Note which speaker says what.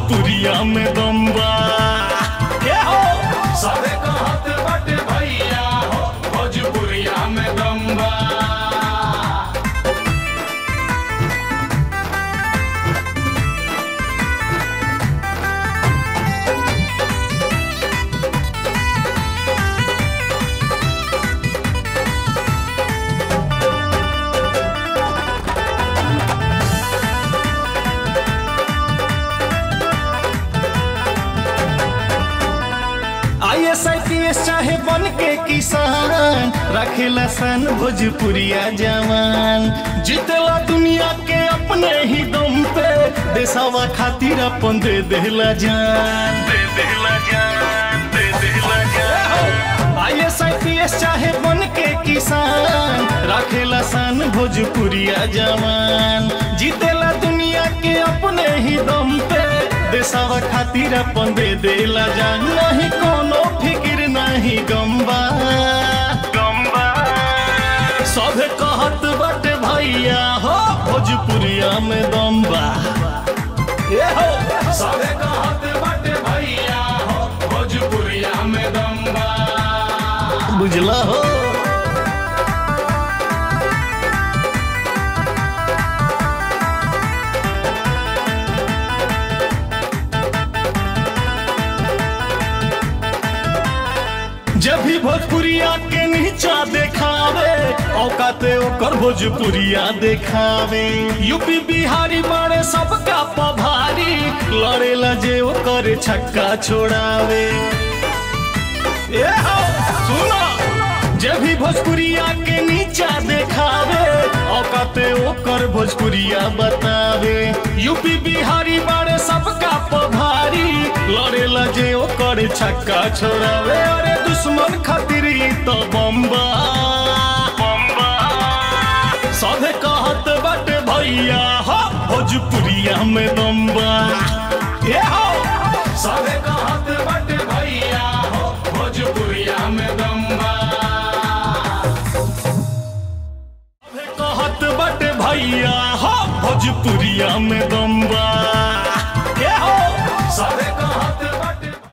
Speaker 1: भोजपुरिया में दम्बा ये हो
Speaker 2: सबे कहत बाटे भैया हो भोजपुरिया में दम्बा
Speaker 1: I S I P S चाहे बन के किसान रखेला सन भोजपुरिया जवान जीतेला दुनिया के अपने ही दम पे देसावा खातिर अपन दे देला जान दे देला जान दे देला जान I S I P S चाहे बन के किसान रखेला सन भोजपुरिया जवान जीतेला दुनिया के अपने ही दम पे देसावा खातिर अपन दे देला जान नहीं कोनो फिक्र नहीं गम्बा गम्बा सभे कहत बाटे भैया हो भोजपुरिया में दम्बा ए हो
Speaker 2: सबे कहत बाटे भैया हो भोजपुरिया में दम्बा
Speaker 1: बुझला हो जब भी भोजपुरिया के नीचा देखावे औकाते ओकर भोजपुरिया देखावे यूपी बिहारी मारे सबका पभारी लड़ेला जे ओकर छक्का छोड़ावे ए हो सुनो जब भी भोजपुरिया के नीचा देखावे औकाते ओकर भोजपुरिया बतावे यूपी बिहारी बारे सबका पभारी लड़ेला जे ओकर छक्का छोड़ावे अरे दुश्मन खातिर ई तो बम्बा बम्बा सभे कहत बाटे भैया हो भोजपुरिया में दम्बा ए हो
Speaker 2: सबे कहत बाटे भैया हो भोजपुरिया में दम्बा
Speaker 1: कहत बट भैया हो भोजपुरिया में दम्बा